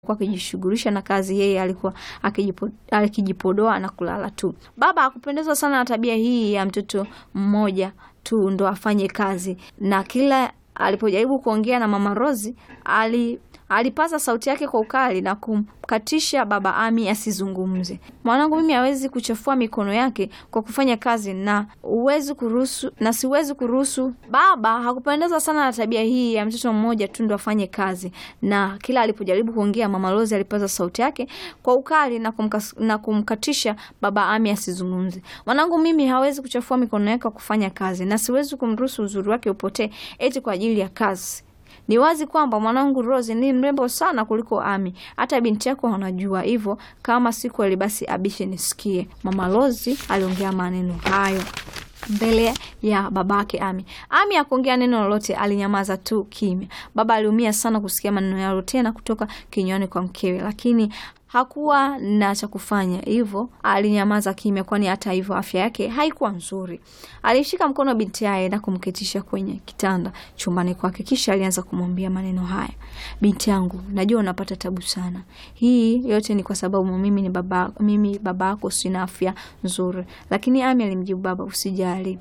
kwa akijishughulisha na kazi, yeye alikuwa akijipo, akijipodoa na kulala tu. Baba hakupendezwa sana na tabia hii ya mtoto mmoja tu ndo afanye kazi, na kila alipojaribu kuongea na mama Rozi ali alipaza sauti yake kwa ukali na kumkatisha baba Ami asizungumze. Mwanangu, mimi hawezi kuchafua mikono yake kwa kufanya kazi na uwezi kuruhusu, na siwezi kuruhusu. Baba hakupendezwa sana na tabia hii ya mtoto mmoja tu ndo afanye kazi, na kila alipojaribu kuongea mama Rozi alipaza sauti yake kwa ukali na, kumkas, na kumkatisha baba Ami asizungumze. Mwanangu, mimi hawezi kuchafua mikono yake kwa kufanya kazi na siwezi kumruhusu uzuri wake upotee eti kwa ajili ya kazi. Ni wazi kwamba mwanangu Rose ni mrembo sana kuliko Ami. Hata binti yako anajua hivyo. Kama si kweli, basi abishe nisikie. Mama Rose aliongea maneno hayo mbele ya babake Ami. Ami hakuongea neno lolote, alinyamaza tu kimya. Baba aliumia sana kusikia maneno yalo tena kutoka kinywani kwa mkewe, lakini hakuwa na cha kufanya, hivyo alinyamaza kimya, kwani hata hivyo afya yake haikuwa nzuri. Alishika mkono binti yake na kumketisha kwenye kitanda chumbani kwake, kisha alianza kumwambia maneno haya: binti yangu, najua unapata tabu sana. Hii yote ni kwa sababu mimi ni baba, mimi babako sina afya nzuri. Lakini Ami alimjibu baba, usijali,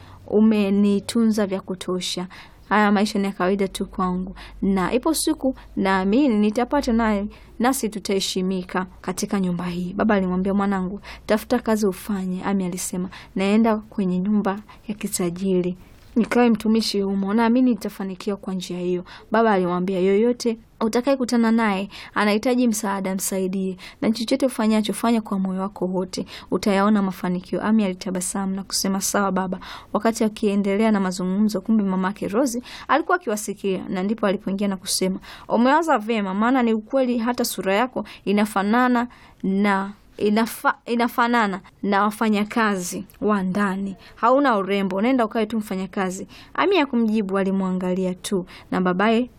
umenitunza vya kutosha haya maisha ni ya kawaida tu kwangu, na ipo siku naamini nitapata naye, nasi tutaheshimika katika nyumba hii. Baba alimwambia, mwanangu, tafuta kazi ufanye. Ami alisema, naenda kwenye nyumba ya kitajiri nikawe mtumishi humo, naamini nitafanikiwa kwa njia hiyo. Baba alimwambia, yoyote utakaye kutana naye anahitaji msaada, msaidie, na chochote ufanyacho fanya kwa moyo wako wote, utayaona mafanikio. Ami alitabasamu na kusema sawa baba. Wakati akiendelea na mazungumzo, kumbe mamake Rosi alikuwa akiwasikia, na ndipo alipoingia na kusema, umewaza vyema, maana ni ukweli, hata sura yako inafanana na Inafa, inafanana na wafanyakazi wa ndani. Hauna urembo, nenda ukawe tu mfanyakazi. Ami ya kumjibu, alimwangalia tu na babaye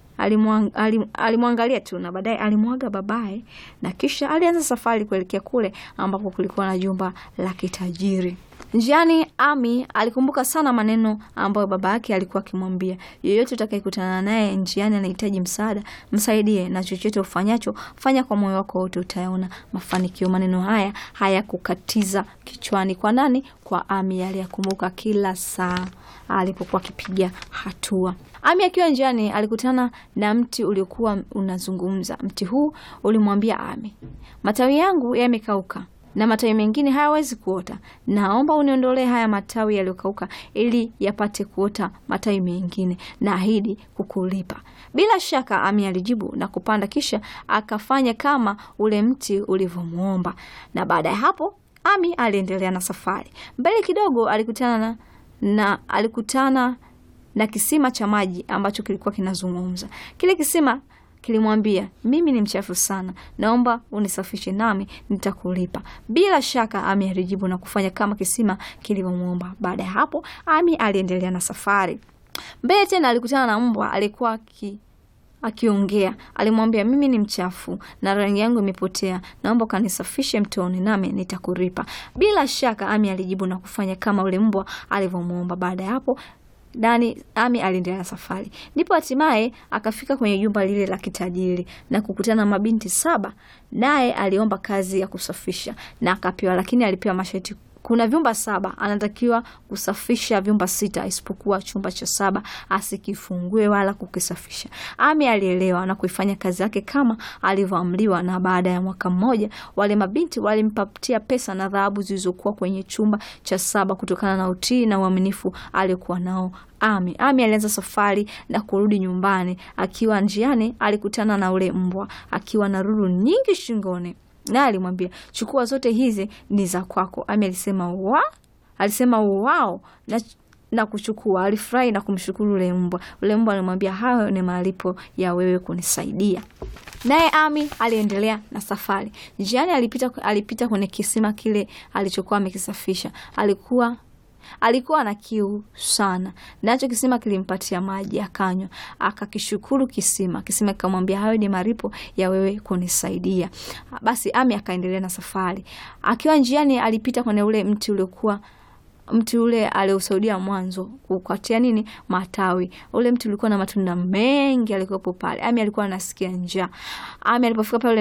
alimwangalia tu na baadaye alimwaga babaye, na kisha alianza safari kuelekea kule ambapo kulikuwa na jumba la kitajiri. Njiani Ami alikumbuka sana maneno ambayo baba yake alikuwa akimwambia, yeyote utakayekutana naye njiani anahitaji msaada, msaidie, na chochote ufanyacho fanya kwa moyo wako wote, utayaona mafanikio. Maneno haya hayakukatiza kichwani kwa nani? Kwa Ami. Aliyakumbuka kila saa alipokuwa akipiga hatua. Ami akiwa njiani alikutana na mti uliokuwa unazungumza. Mti huu ulimwambia Ami, matawi yangu yamekauka na matawi mengine hayawezi kuota. Naomba uniondolee haya matawi yaliyokauka ili yapate kuota matawi mengine, na ahidi kukulipa. Bila shaka, Ami alijibu na kupanda, kisha akafanya kama ule mti ulivyomwomba. Na baada ya hapo, Ami aliendelea na safari. Mbele kidogo alikutana na, na alikutana na kisima cha maji ambacho kilikuwa kinazungumza. Kile kisima kilimwambia mimi ni mchafu sana, naomba unisafishe nami nitakulipa. Bila shaka Ami alijibu na kufanya kama kisima kilivyomwomba. Baada ya hapo, Ami aliendelea na safari. Mbele tena alikutana na mbwa alikuwa ki akiongea alimwambia, mimi ni mchafu na rangi yangu imepotea, naomba ukanisafishe mtoni nami nitakulipa. Bila shaka Ami alijibu na kufanya kama ule mbwa alivyomwomba. Baada ya hapo Dani Ami aliendelea na safari, ndipo hatimaye akafika kwenye jumba lile la kitajiri na kukutana na mabinti saba. Naye aliomba kazi ya kusafisha na akapewa, lakini alipewa masharti. Kuna vyumba saba, anatakiwa kusafisha vyumba sita, isipokuwa chumba cha saba asikifungue wala kukisafisha. Ami alielewa na kuifanya kazi yake kama alivyoamriwa, na baada ya mwaka mmoja wale mabinti walimpatia pesa na dhahabu zilizokuwa kwenye chumba cha saba kutokana na utii na uaminifu aliokuwa nao. Ami Ami alianza safari na kurudi nyumbani. Akiwa njiani, alikutana na ule mbwa akiwa na lulu nyingi shingoni naye alimwambia chukua zote hizi ni za kwako. Ami alisema wa alisema wao na, na kuchukua. Alifurahi na kumshukuru ule mbwa. Ule mbwa alimwambia hayo ni malipo ya wewe kunisaidia. Naye Ami aliendelea na safari. Njiani alipita, alipita kwenye kisima kile alichokuwa amekisafisha. Alikuwa alikuwa na kiu sana, nacho kisima kilimpatia maji akanywa, akakishukuru kisima. Kisima kikamwambia hayo ni malipo ya wewe kunisaidia. Basi Ami akaendelea na safari. Akiwa njiani, alipita kwenye ule mti uliokuwa mti ule aliosaudia mwanzo kukatia nini matawi. Ule mti ulikuwa na matunda mengi, alikuwepo pale. Ami alikuwa anasikia njaa. Ami alipofika pale